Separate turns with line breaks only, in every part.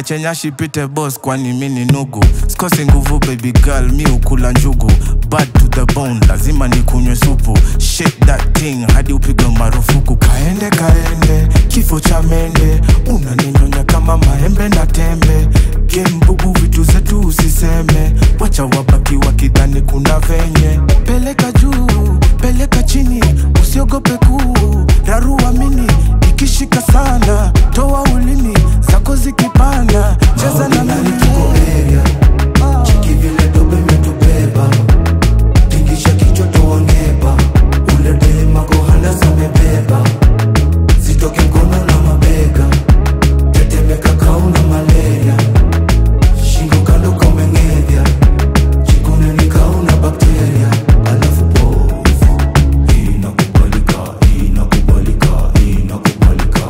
niache nyashi pite boss kwani mi ni nugu sikosi nguvu baby girl mi ukula njugu bad to the bone lazima nikunywe supu shake that thing hadi upigwe marufuku kaende kaende kifo cha mende unaninyonya kama maembe na tembe gembubu vitu zetu usiseme wacha wabaki wakidhani kuna venye peleka juu peleka chini usiogope kuu rarua mini ikishika sana toa ulimi zako zikipanda cheza na mimi
Chiki vile dobe imetubeba tingisha kichwa tuongeba ule dema kohana zamebeba zitoke mkono na mabega tetemeka kauna malaria shingo kando komengedya chikuneni kauna bakteria alafu povu inakubalika inakubalika inakubalika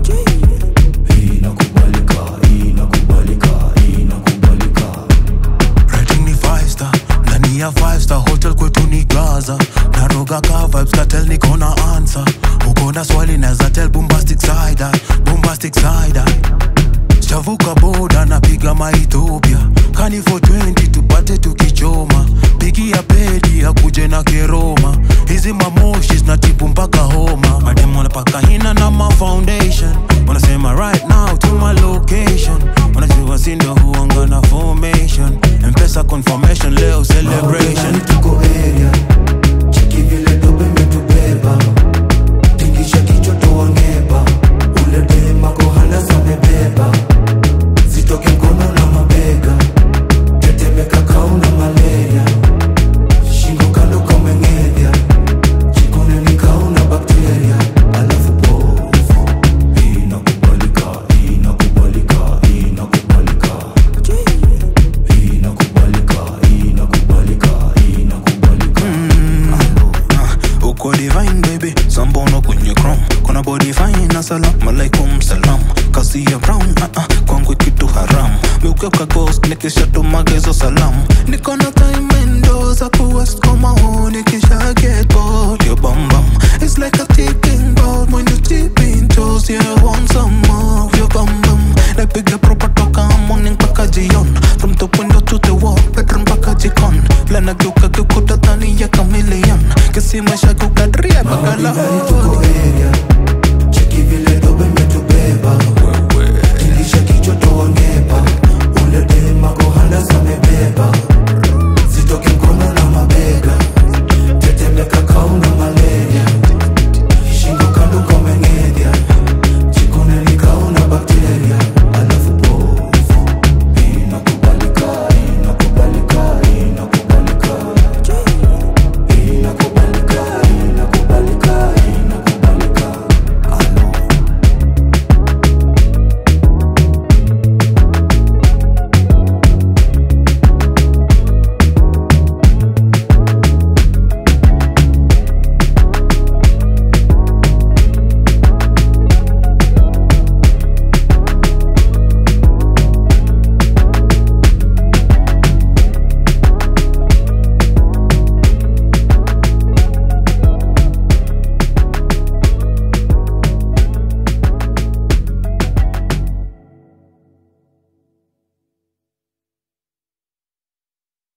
inakubalika inakubalika inakubalika
Rating ni five star ndani ya five star hotel kwetu ni gaza naroga ka vibes katel niko na answer uko na swali naza tell bombastic side eye, bombastic side eye. Sijavuka boda napiga maethiopia kani for 20 tupate tukichoma pigia pedi akuje na keroma hizi mamoshi zinatibu mpaka homa mademu wanapaka hina na ma foundation wanasema right now to my location wanajua sindo huanga na formation mpesa confirmation leo celebration
Ndani tuko area chiki vile dobe imetubeba tingisha kichwa tuongeba ule dema kohana zamebeba zitoke mkono na mabega tetemeka kauna malaria shingo kando komengedya chikuneni kauna bakteria alafu povu inakubalika inakubalika inakubalika inakubalika inakubalika inakubalika
Uh, uko divine baby sambono kwenye chrome kuna body fine na salam alaikum salam kasi ya brown uh, uh, kwangu kitu haram miukeuka ghost nikishatumageza salam niko na time endo za kuwest koma huu nikisha get bored your bum bum it's like a ticking board when you tip in toes yeah I want some more of your bum bum napiga proper toka morning mpaka jion from the window to the wall bedroom mpaka jikon lana geuka geukuta dhani ya chameleon kisimesha kukadria bakala